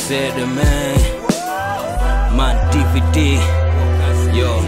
said it, man. Man DVD. Yo.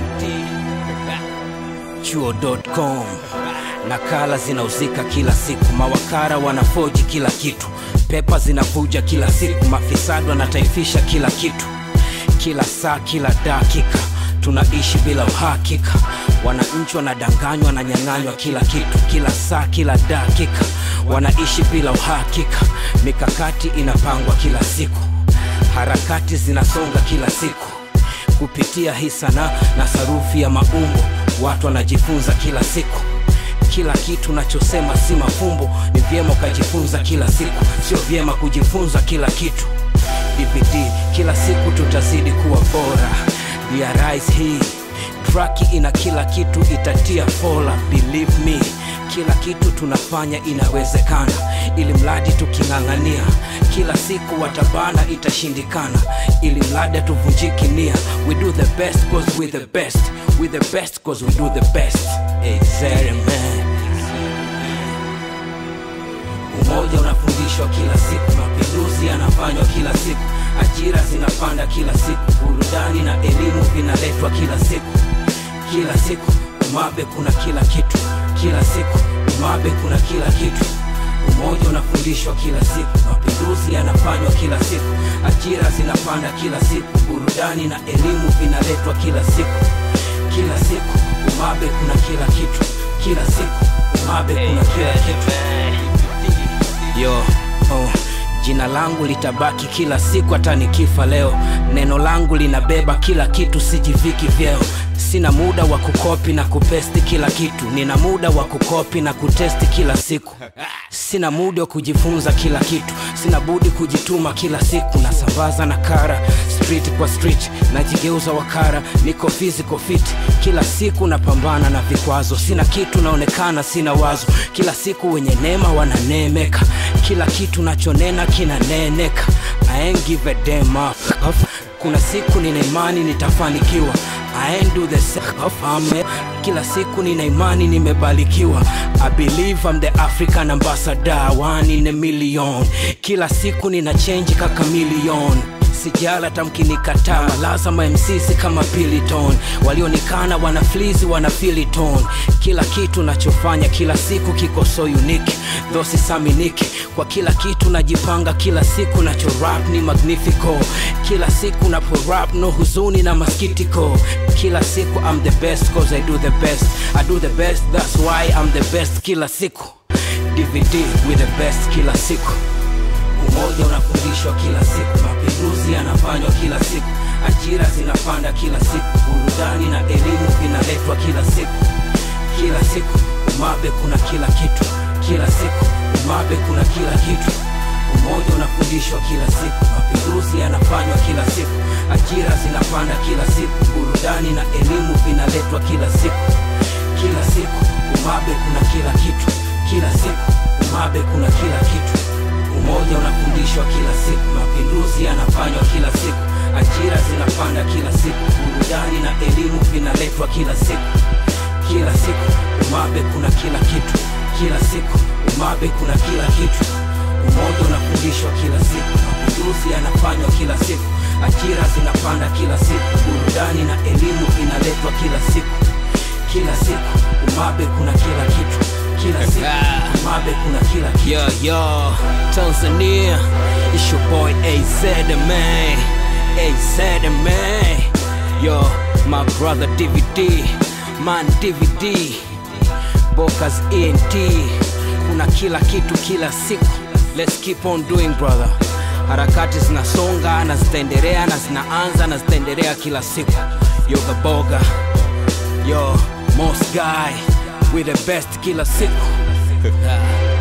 Chuo.com. Nakala zinauzika kila siku, mawakala wanafoji kila kitu, pepa zinavuja kila siku, mafisadi wanataifisha kila kitu, kila saa, kila dakika tunaishi bila uhakika. Wananchi wanadanganywa, wananyang'anywa kila kitu, kila saa, kila dakika wanaishi bila uhakika. Mikakati inapangwa kila siku, harakati zinasonga kila siku kupitia hii sanaa na sarufi ya maumbo. Watu wanajifunza kila siku, kila kitu nachosema si mafumbo. Ni vyema ukajifunza kila siku, sio vyema kujifunza kila kitu. DVD kila siku tutazidi kuwa bora. Realize hii traki ina kila kitu, itatia fola. Believe me, kila kitu tunafanya inawezekana, ili mradi tuking'ang'ania. Kila siku watabana, itashindikana, ili mradi hatuvunjiki nia. We do the best cause we the best, we the best cause we do the best. Exactly, man. Umoja unafundishwa kila siku, mapinduzi yanafanywa kila siku, ajira zinapanda kila siku, burudani na elimu vinaletwa kila siku. Kila siku umabe kuna kila kitu, kila siku umabe kuna kila kitu. Umoja unafundishwa kila siku, mapinduzi yanafanywa kila siku, ajira zinapanda kila siku, burudani na elimu vinaletwa kila siku. Kila siku umabe kuna kila kitu, kila siku umabe kuna kila kitu. Yo, oh, jina langu litabaki kila siku hata nikifa leo. Neno langu linabeba kila kitu, sijiviki vyeo. Sina muda wa kukopi na kupesti kila kitu, nina muda wa kukopi na kutesti kila siku. Sina muda wa kujifunza kila kitu, sina budi kujituma kila siku. Nasambaza na kara street kwa street, najigeuza wakara, niko physical fit kila siku, napambana na vikwazo. Sina kitu, naonekana sina wazo. Kila siku wenye neema wananemeka, kila kitu nachonena kinaneneka. I ain't give a damn up. Kuna siku nina imani nitafanikiwa. I ain't do the same of ame. Kila siku nina imani nimebarikiwa. I believe I'm the African ambassador, one in a million. Kila siku nina change kaka million sijala tamkinikataa lazima MCs kama piliton walionikana wana flizi wana filiton kila kitu nachofanya kila siku kiko so unique though sisaminiki kwa kila kitu najipanga kila siku nacho rap ni magnifico kila siku napo rap no huzuni na maskitiko kila siku I'm the best cause I do the best I do the best that's why I'm the best kila siku DVD with the best kila siku Umoja unafundishwa kila siku, mapinduzi yanafanywa kila siku, ajira zinapanda kila siku, burudani na elimu vinaletwa kila siku. Kila siku umabe kuna kila kitu, kila siku umabe kuna kila kitu. Umoja unafundishwa kila siku, mapinduzi yanafanywa kila siku, ajira zinapanda kila siku, burudani na elimu vinaletwa kila siku. Kila siku umabe kuna kila kitu, kila siku umabe kuna kila kitu. Umoja unafundishwa kila siku, mapinduzi yanafanywa kila siku, ajira zinapanda kila siku, burudani na elimu vinaletwa kila siku. Kila siku umabe kuna kila kitu, kila siku umabe kuna kila kitu. Umoja unafundishwa kila siku, mapinduzi yanafanywa kila siku, ajira zinapanda kila siku, burudani na elimu vinaletwa kila siku. Kila siku umabe kuna kila kitu, kila siku umabe kuna kila kitu. Yo, yo, Tanzania, it's your boy AZ man, AZ man. Yo, my brother DVD, man DVD, Bokas ENT. Kuna kila kitu kila siku. Let's keep on doing brother. Harakati zinasonga na zitaendelea na zinaanza na zitaendelea kila siku. Yoga boga, yo, most guy, we the best kila siku.